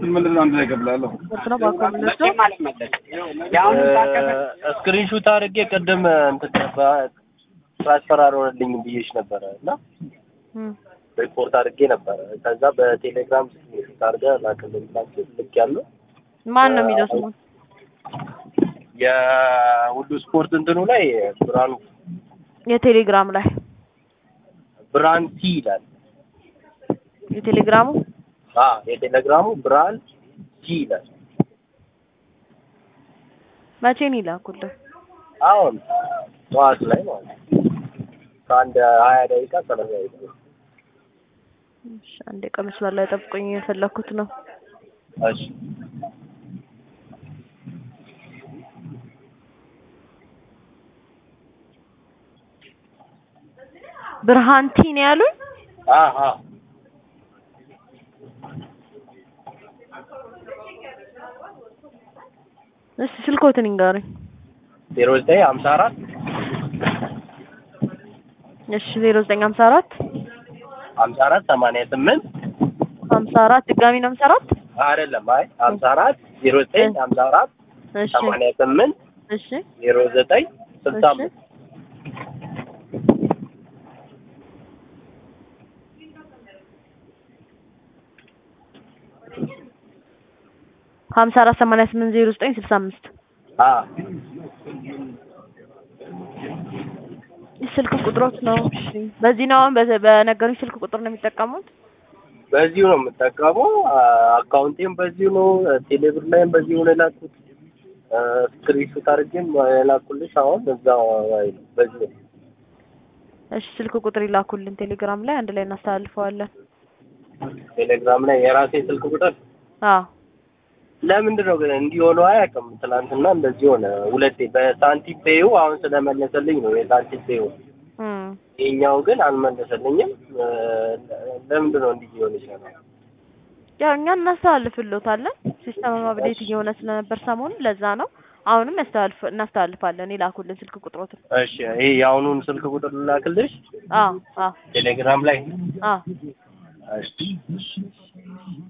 ምንድን ነው አንድ ላይ እከፍልሃለሁ። ስፖርት ነው በአካውንት የምንወስደው። ስክሪንሹት አድርጌ ቅድም እንትን ትራንስፈር አልሆነልኝም ብዬሽ ነበረ እና እም፣ ሪፖርት አድርጌ ነበረ። ከዛ በቴሌግራም ስክሪንሹት አድርገህ ላክልኝ ብላችሁ ልክ ያለው ማን ነው የሚለው ስሙ? የሁሉ ስፖርት እንትኑ ላይ ብርሃኑ የቴሌግራም ላይ ብርሃን ሲ ይላል። የቴሌግራሙ አ የቴሌግራሙ ብርሃን ሲ ይላል። መቼ ነው ይላኩልህ? አሁን ጠዋት ላይ ማለት ነው። ከአንድ ሀያ ደቂቃ ሰላሳ ደቂቃ እሺ፣ አንዴ ቀን መስመር ላይ ጠብቆኝ የፈለኩት ነው። እሺ ብርሃንቲ ነው ያሉኝ። አሀ እስቲ ስልኮትን ይንገሩኝ። ዜሮ ዘጠኝ ሀምሳ አራት እሺ፣ ዜሮ ዘጠኝ ሀምሳ አራት ሀምሳ አራት ሰማንያ ስምንት ሀምሳ አራት ድጋሚ ነው ሀምሳ አራት አይደለም አይ ሀምሳ አራት ዜሮ ዘጠኝ ሀምሳ አራት እሺ፣ ሰማንያ ስምንት እሺ፣ ዜሮ ዘጠኝ ስልሳ እሺ። አምስት ሀምሳ አራት ሰማንያ ስምንት ዜሮ ዘጠኝ ስልሳ አምስት አ ስልክ ቁጥሮት ነው። እሺ፣ በዚህ ነው አሁን በ- በነገሩኝ ስልክ ቁጥር ነው የሚጠቀሙት። በዚሁ ነው የምጠቀመው። አካውንቴም በዚሁ ነው። ቴሌብር ላይም በዚሁ ነው የላኩት። ስክሪንሾት አድርጌም የላኩልሽ አሁን እዛው ላይ ነው በዚሁ ነው። እሺ፣ ስልክ ቁጥር ይላኩልን ቴሌግራም ላይ አንድ ላይ እናስተላልፈዋለን። ቴሌግራም ላይ የራሴ ስልክ ቁጥር አዎ ለምንድን ነው ግን እንዲህ ሆኖ አያውቅም። ትናንትና እንደዚህ ሆነ ሁለቴ በሳንቲም ፔዩ አሁን ስለመለሰልኝ ነው የሳንቲም ፔዩ። እም ይሄኛው ግን አልመለሰልኝም። እ፣ ለምንድን ነው እንዲህ ሊሆን ይችላል? ያው እኛ እናስተላልፍሎታለን። ሲስተም አፕዴት እየሆነ ስለነበር ሰሞኑን ለዛ ነው። አሁንም ያስተላልፍ እናስተላልፋለን። ይላኩልን ስልክ ቁጥሮትን። እሺ ይሄ የአሁኑን ስልክ ቁጥር ልላክልሽ አዎ አዎ ቴሌግራም ላይ አዎ እሺ